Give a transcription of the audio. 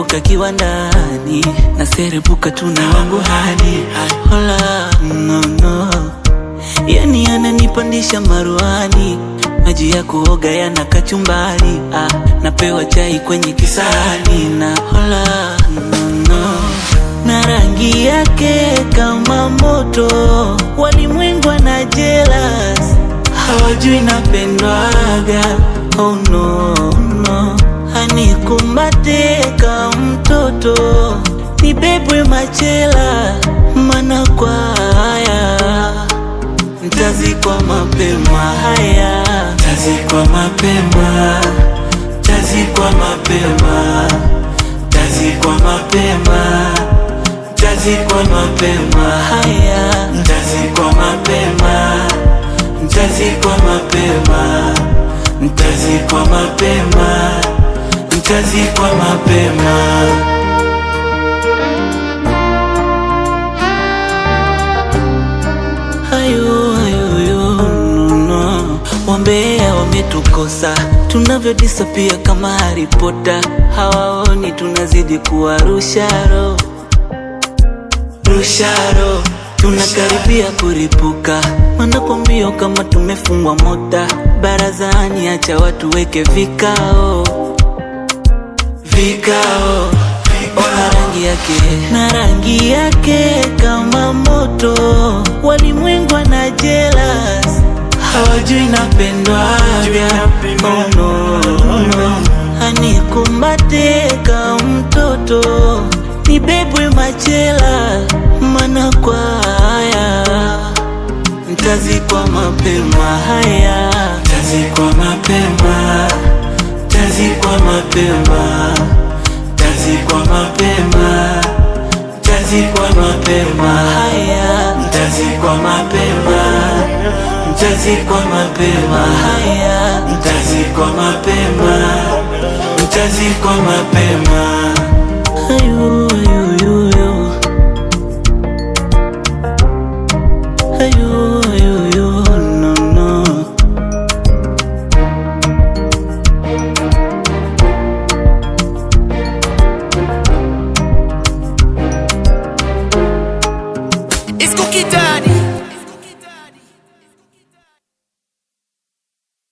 nikitoka kiwandani naserebuka tuna wangu hadi hola no, no. Yani ananipandisha maruani, maji ya kuoga yana kachumbari ah, napewa chai kwenye kisahani na hola no, no. na rangi yake kama moto, walimwengu na jealous hawajui napendwaga oh no, no. Anikumbate kama mtoto nibebwe machela, mana kwa haya ntazikwa mapema, haya ntazikwa mapema, ntazikwa mapema, ntazikwa mapema, ntazikwa mapema, haya ntazikwa mapema, ntazikwa mapema, ntazikwa mapema, ntazikwa mapema. Hayo hayo yo, no, no. Wambea wametukosa tunavyodisapia kama Harry Potter, hawaoni tunazidi kuwa rusharo rusharo, tunakaribia kuripuka, wanakwambia kama tumefungwa mota barazani, acha watu weke vikao vikao Ona rangi yake na rangi yake kama moto, walimwengu na jealous, hawajui napendwaga. Oh no, no. Anikumbate kama mtoto, nibebwe machela, mana kwa haya ntazikwa mapema, haya ntazikwa mapema, ntazikwa mapema Ntazikwa mapema, ntazikwa mapema, haya ntazikwa mapema, ntazikwa mapema, haya ntazikwa mapema, ntazikwa mapema. Ayu, ayu, ayu, ayu. Ayu, ayu, ayu, no, no. It's cookie time.